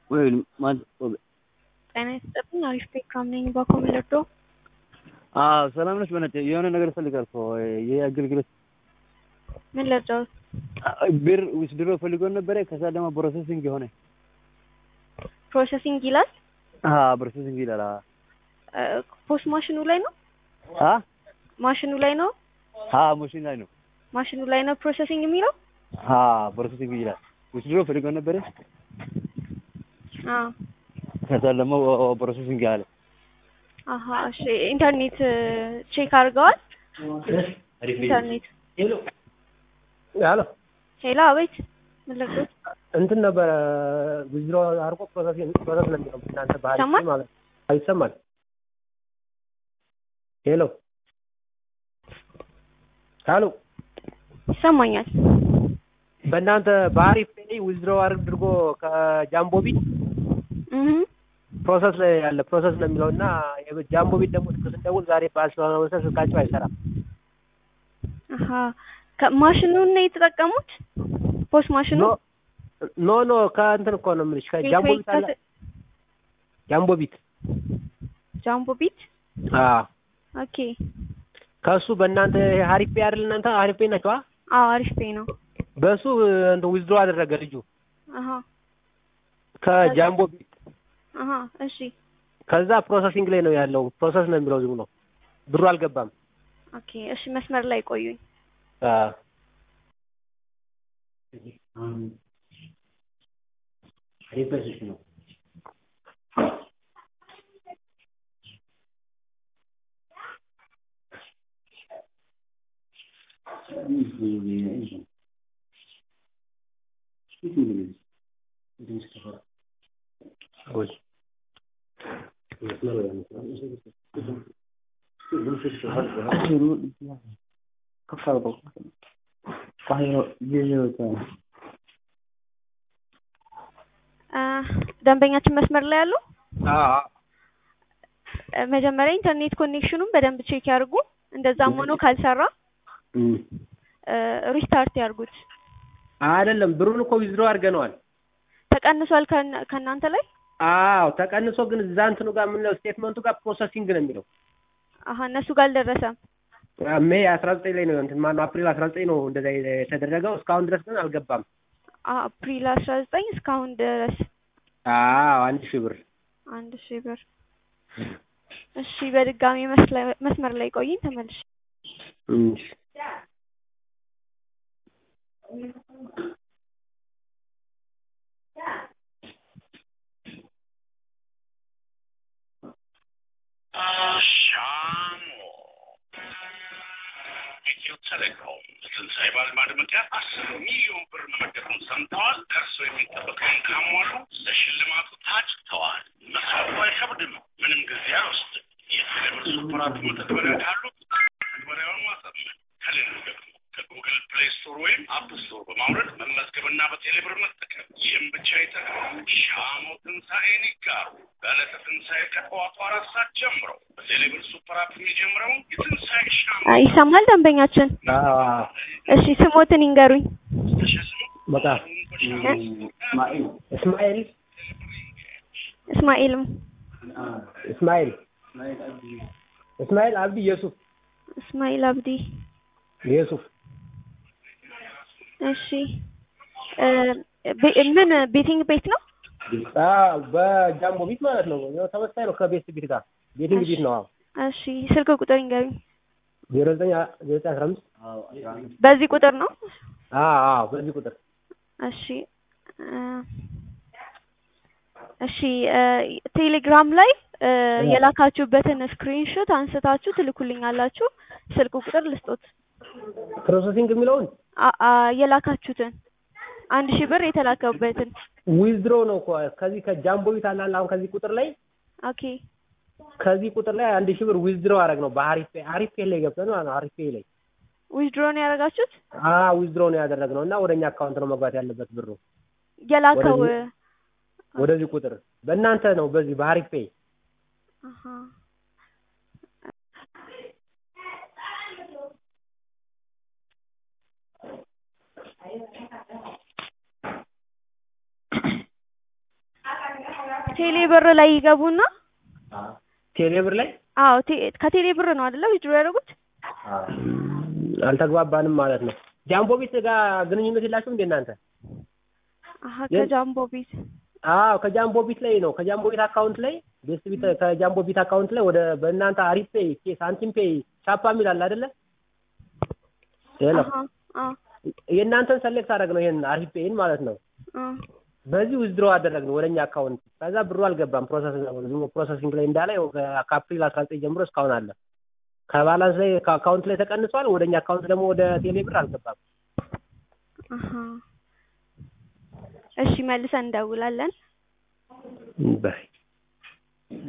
ወይ ማለት ጤና ይስጥልኝ። አሪፍ ፕሮግራም ነኝ። በኮምለዶ አዎ ሰላም ነች። በእናትህ የሆነ ነገር እፈልጋለሁ እኮ ይሄ አገልግሎት ምን ልርዳዎት? ብር ዊዝድሮ ፈልጎ ነበረ። ከዛ ደግሞ ፕሮሰሲንግ የሆነ ፕሮሰሲንግ ይላል። አዎ ፕሮሰሲንግ ይላል። አዎ ፖስት ማሽኑ ላይ ነው። አ ማሽኑ ላይ ነው። አዎ ማሽን ላይ ነው። ማሽኑ ላይ ነው ፕሮሰሲንግ የሚለው። አዎ ፕሮሰሲንግ ይላል። ዊዝድሮ ፈልጎ ነበረ። አዎ ከዛ ደግሞ ፕሮሰሲንግ አለ። አሀ እሺ። ኢንተርኔት ቼክ አድርገዋል? ኢንተርኔት ሄሎ ሄሎ፣ አቤት። ምን ልርዳዎት? እንትን ነበረ ዊዝድሮ አርቆ ፕሮሰስ ፕሮሰስ ነው የሚለው እናንተ ባህል ይሰማል? ማለት አይሰማል። ሄሎ ሄሎ ይሰማኛል። በእናንተ ባህሪ ፔይ ዊዝድሮ አድርጎ ከጃምቦ ቢት እህ ፕሮሰስ ላይ ያለ ፕሮሰስ ነው የሚለው እና ጃምቦ ቢት ደግሞ ስልክ ስንደውል ዛሬ በዓል ስለሆነ መሰለኝ ስልካቸው አይሰራም። አሀ ከማሽኑን ነው የተጠቀሙት? ፖስት ማሽኑ ኖ ኖ ኖ ከእንትን እኮ ነው የምልሽ ከጃምቦ ቢት አለ ጃምቦ ቢት ጃምቦ ቢት አዎ ኦኬ። ከእሱ በእናንተ ሀሪፍ ፔይ አይደል እናንተ ሀሪፍ ፔይ ናቸው አዎ አሪፍ ፔይ ነው። በእሱ እንትን ዊዝድሮ አደረገ ልጁ አሀ ከጃምቦ ቢት አሀ እሺ ከዛ ፕሮሰሲንግ ላይ ነው ያለው ፕሮሰስ ነው የሚለው ዝም ብሎ ብሩ አልገባም ኦኬ እሺ መስመር ላይ ቆዩኝ። አዎ አ ደንበኛችን መስመር ላይ ያሉ አዎ እ መጀመሪያ ኢንተርኔት ኮኔክሽኑን በደንብ ቼክ ያድርጉ። እንደዛም ሆኖ ካልሰራ እ ሪስታርት ያድርጉት። አይደለም ብሩን እኮ ዊዝድሮ አድርገነዋል ተቀንሷል ከእና- ከእናንተ ላይ? አዎ ተቀንሶ ግን እዛ እንትኑ ጋር የምንለው ስቴትመንቱ ጋር ፕሮሰሲንግ ነው የሚለው አሀ እነሱ ጋር አልደረሰም። ሜይ አስራ ዘጠኝ ላይ ነው እንትን ማነው አፕሪል አስራ ዘጠኝ ነው እንደዛ የተደረገው እስካሁን ድረስ ግን አልገባም አ- አፕሪል አስራ ዘጠኝ እስካሁን ድረስ አዎ አንድ ሺህ ብር አንድ ሺህ ብር። እሺ በድጋሚ መስለ- መስመር ላይ ቆይኝ ተመልሽ እሺ አሻሞ ኢትዮ ቴሌኮም ለትንሣኤ በዓል ማድመቂያ አስር ሚሊዮን ብር መመደቡን ሰምተዋል። ከእርስዎ የሚጠበቀውን ካሟሉ ለሽልማቱ ታጭተዋል። መስራቱ አይከብድም፣ ምንም ጊዜ አይወስድም። የቴሌብር ሱፐር አፕ መተግበሪያ ካሉት መተግበሪያውን ማሳመን ከሌሉ ደግሞ ከጉግል ፕሌይ ስቶር ወይም አፕ ስቶር በማውረድ መመዝገብና በቴሌብር መጠቀም። ይህም ብቻ አይጠቅም፣ ሻሞ ትንሣኤን ይጋሩ። በዕለተ ትንሣኤ ከጠዋቱ አራት ሰዓት ጀምረው በቴሌብር ሱፐር አፕ የሚጀምረውን የትንሣኤ ሻሞ አ፣ ይሰማል ደንበኛችን? አዎ አዎ እሺ ስሞትን ይንገሩኝ። በቃ እስማኤል እስማኤልም እስማኤል እስማኤል አብዲ የሱፍ እስማኤል አብዲ። የሱፍ እሺ እ ቤ- ምን ቤቲንግ ቤት ነው? አዎ በጃምቦ ቢት ማለት ነው ያው ተመሳሳይ ነው ከቤት ቢት ጋር ቤቲንግ ቢት ነው አዎ እሺ ስልክ ቁጥር ይንገሩኝ። ዜሮ ዘጠኝ ዜሮ ዘጠኝ አስራ አምስት በዚህ ቁጥር ነው? አዎ አዎ በዚህ ቁጥር እሺ እ እሺ እ ቴሌግራም ላይ እ የላካችሁበትን ስክሪንሾት አንስታችሁ ትልኩልኛላችሁ። ስልክ ቁጥር ልስጦት። ፕሮሰሲንግ የሚለውን አ- አ የላካችሁትን አንድ ሺህ ብር የተላከበትን ዊዝድሮ ነው እኮ ከዚህ ከጃምቦ ቢት አላለ አሁን ከዚህ ቁጥር ላይ ኦኬ ከዚህ ቁጥር ላይ አንድ ሺህ ብር ዊዝድሮ አደረግ ነው በሀሪፍ ፔይ ሀሪፍ ፔይ ላይ ገብተን ማለት ነው ሀሪፍ ፔይ ላይ ዊዝድሮ ነው ያደረጋችሁት? አ ዊዝድሮ ነው ያደረግነው እና ወደኛ አካውንት ነው መግባት ያለበት ብሩ የላከው ወደዚህ- ወደዚህ ቁጥር በእናንተ ነው በዚህ በሀሪፍ ፔይ አሀ ቴሌ ብር ላይ ይገቡና ቴሌ ብር ላይ አዎ ቴ- ከቴሌ ብር ነው አይደለ ዊዝድሮ ያደረጉት? አልተግባባንም ማለት ነው። ጃምቦ ቤት ጋር ግንኙነት የላችሁም እንዴ እናንተ? አሀ የት? ከጃምቦ ቤት አዎ ከጃምቦ ቢት ላይ ነው። ከጃምቦ ቢት አካውንት ላይ ቤስት ቢት ከጃምቦ ቢት አካውንት ላይ ወደ በእናንተ አሪፍ ፔይ፣ ኬ- ሳንቲም ፔይ፣ ቻፓ የሚል አለ አይደለ? ሄሎ አሀ አዎ የእናንተን ሰሌክት አደረግ ነው ይሄን አሪፍ ፔይን ማለት ነው። አዎ በዚህ ዊዝድሮ አደረግ ነው ወደኛ አካውንት። ከዛ ብሩ አልገባም ፕሮሰስ ዝም ፕሮሰሲንግ ላይ እንዳለ ያው ከ- ከአፕሪል አስራ ዘጠኝ ጀምሮ እስካሁን አለ። ከባላንስ ላይ ከአካውንት ላይ ተቀንሷል። ወደኛ አካውንት ደግሞ ወደ ቴሌ ብር አልገባም። አሀ እሺ መልሰን እንደውላለን። ባይ